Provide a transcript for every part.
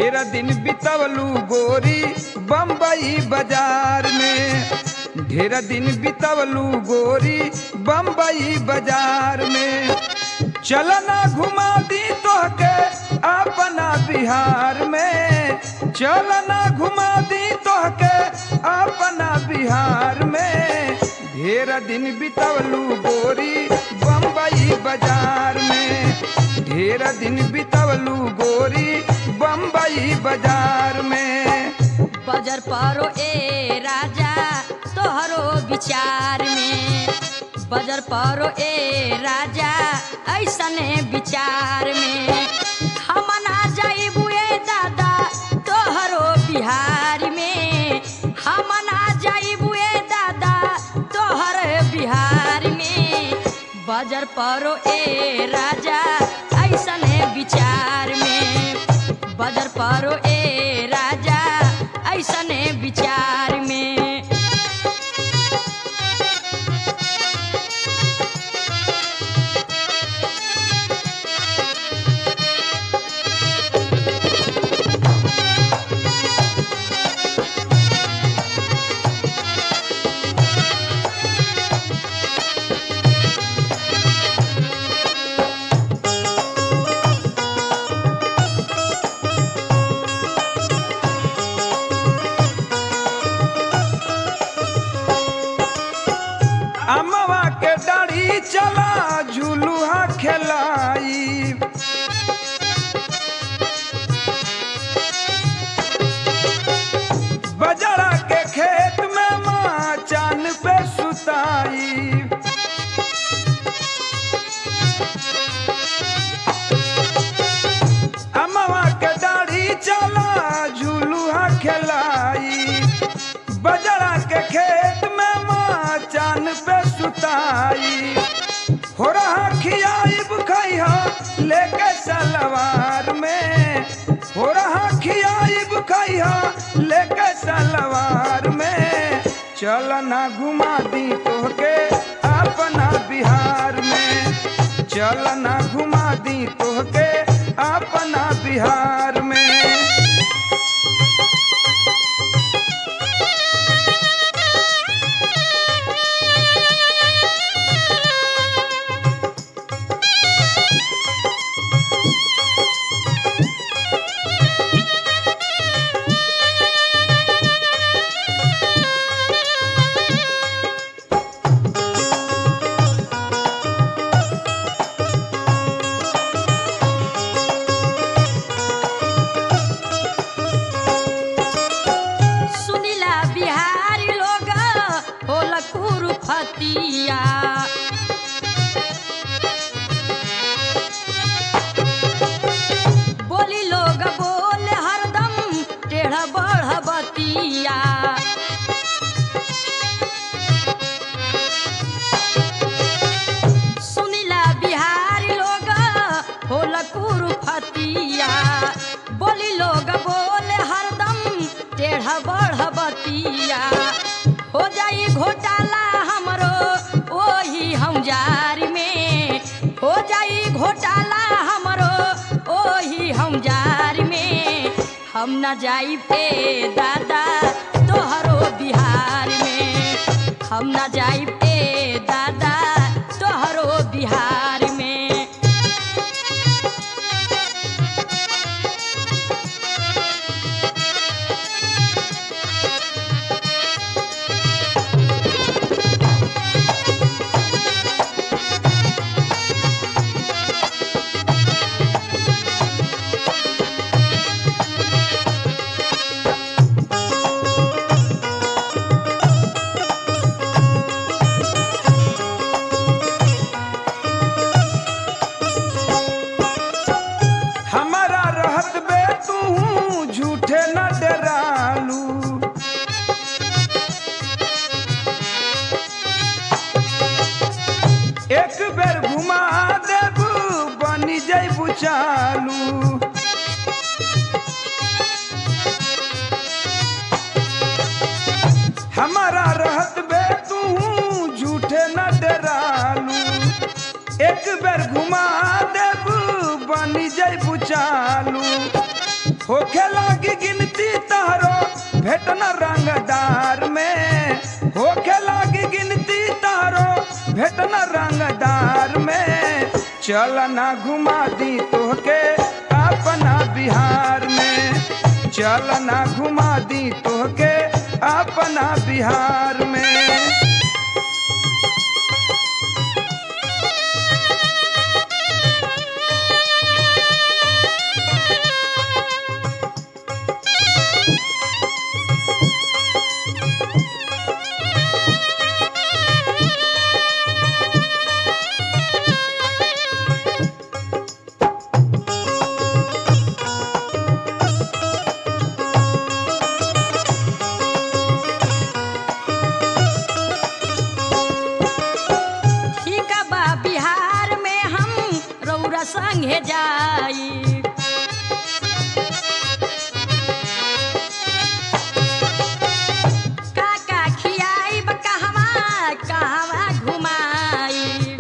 ढेर दिन बितवलू गोरी बम्बई बाजार में ढेर दिन बितवलू गोरी बम्बई बाजार में चलना घुमा दी तोहके अपना बिहार में चलना घुमा दी तोहके अपना बिहार में ढेर दिन बितवलू गोरी बम्बई बाजार में ढेर दिन बितवलू गोरी बम्बई बाजार में बजर परो ए राजा तोहरो विचार में बजर परो ए राजा ऐसने विचार में हम ना जाइबू ए दादा तोहरो बिहार में हम ना जाइबू ए दादा तोहर बिहार में बजर परो ए राजा ऐसने विचार में बजर परो ए राजा ऐसने विचार में अमवा के डाढ़ी चला झुलुहा खेलाई बजरा के खेत में माँ चान पे सुताई अमवा के डाढ़ी चला झुलुहा खेलाई बजरा के खेत में माँ चान पे सुताई हो रहा खियाइब खैहा लेके सलवार में हो रहा खियाइब खैहा लेके सलवार में चल ना घुमा दी तोहके अपना बिहार में चल ना घुमा दी तोहके अपना बिहार में सुनीला बिहारी लोग होल कुरुफतिया बोली लोग बोल हरदम टेढ़ बढ़ बतिया सुनीला बिहारी लोग होल कुरुफतिया बोली लोग बोल हरदम टेढ़ बढ़ बतिया हो जाई घोटाला हमरो ओही हम जार में हो जाई घोटाला हमरो ओही हम जार में हम न जाई पे दादा तोहरो बिहार में हम न जाई पे दादा तोहरो बिहार में हमारा रहत बे तू झूठे न डरालू एक बेर घुमा देबू बनी जैबू चालू हमारा रहत बे तू झूठे न डरालू एक बेर घुमा देबू बनी जैबू चालू होखे लागी गिनती तहरो भेटन रंगदार में होखे लागी गिनती तहरो भेटन रंगदार में चल ना घुमा दी तोहके अपना बिहार में चल ना घुमा दी तोहके अपना बिहार में ठीक बा बिहार में हम रौरा संगे जाई काका खियाई कहवा कहवा घुमाई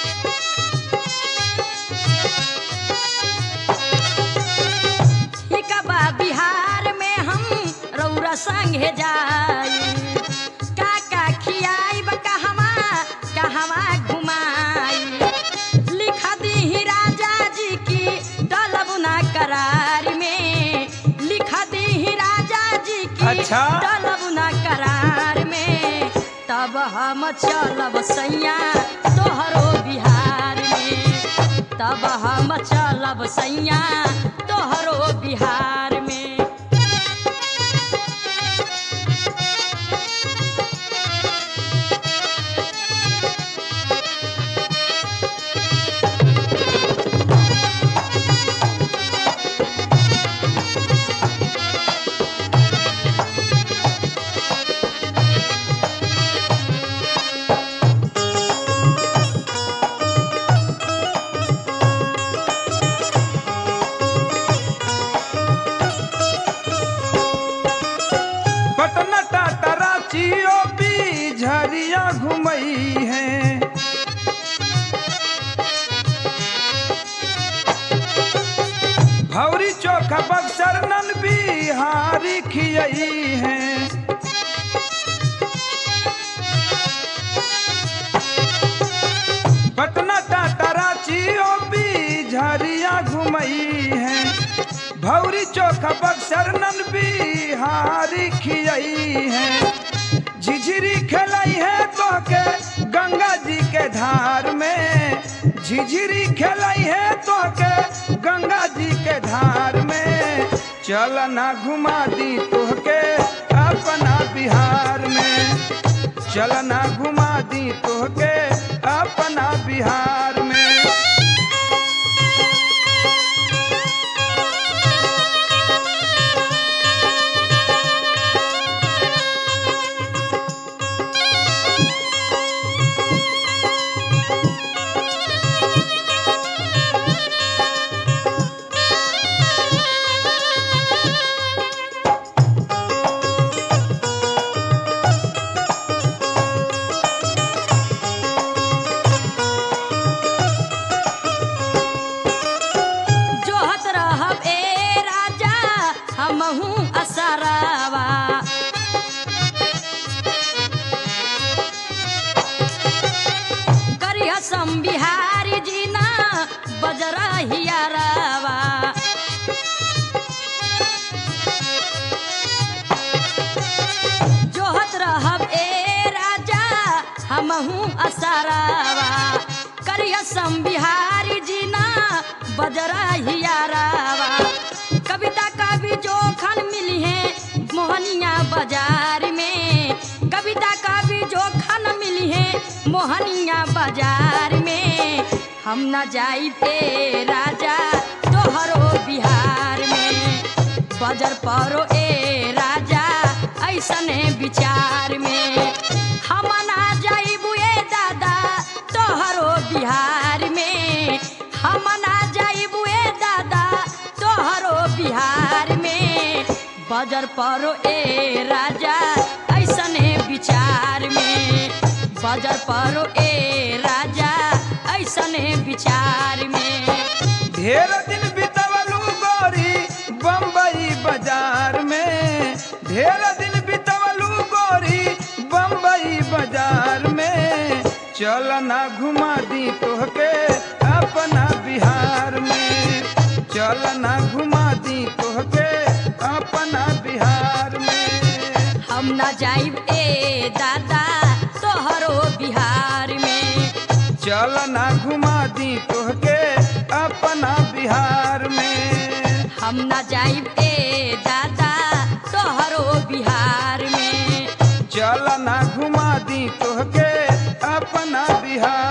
ठीक बा बिहार में हम रौरा संगे जाई काका खियाई कहवा कहवा घुमाई लिख दी राजा जी की डलब ना करार में लिख दी राजा जी की अच्छा। डलब ना करार में तब हम चलब सैया तोहरो बिहार में तब हम चलब सैया तोहरो बिहार में पटना टाटा रांची ओपी झरिया घुमई है भौरी चोखा बक्सर नन बिहारी खियई है पटना टाटा रांची ओपी झरिया घुमई है भौरी चोखा बक्सर नन बिहारी खियई है झिझिरी खेलई है तो के गंगा जी के धार में झिझिरी खेलई है तो के गंगा जी के धार में चल ना घुमा दी तोहके अपना बिहार में चल ना घुमा दी तोहके अपना बिहार में जोहत रहब ए राजा हमहू असरावा करिया सम बिहारी जी ना बजरा हियारावा जोहत रहब ए राजा हमहू असरावा करिया सम बिहारी जी ना बजरा हियारावा कविता कवि जोखन मिली है मोहनिया बाजार में कविता कवि जोखन मिली है मोहनिया बाजार में हम न जाई पे राजा तोहरो बिहार में बजर परो ए राजा ऐसने विचार में हम ना जाइबू ए दादा तोहरो बिहार में हम ना जाइबू ए दादा तोहरो बिहार में बजर परो ए राजा ऐसने विचार में बजर परो ए राजा ऐसने विचार में ढेर दिन बितवलू गोरी बम्बई ढेर दिन बितवलू गोरी बम्बई बाजार में चल ना घुमा दी तोहके अपना बिहार में चल ना घुमा दी तोहके अपना बिहार में हम ना जाइब ए दादा तोहरो बिहार में चल ना घुमा दी तोहके अपना बिहार में हम ना जाइब ए दादा तोहरो बिहार में चल ना घुमा दी तोहके अपना बिहार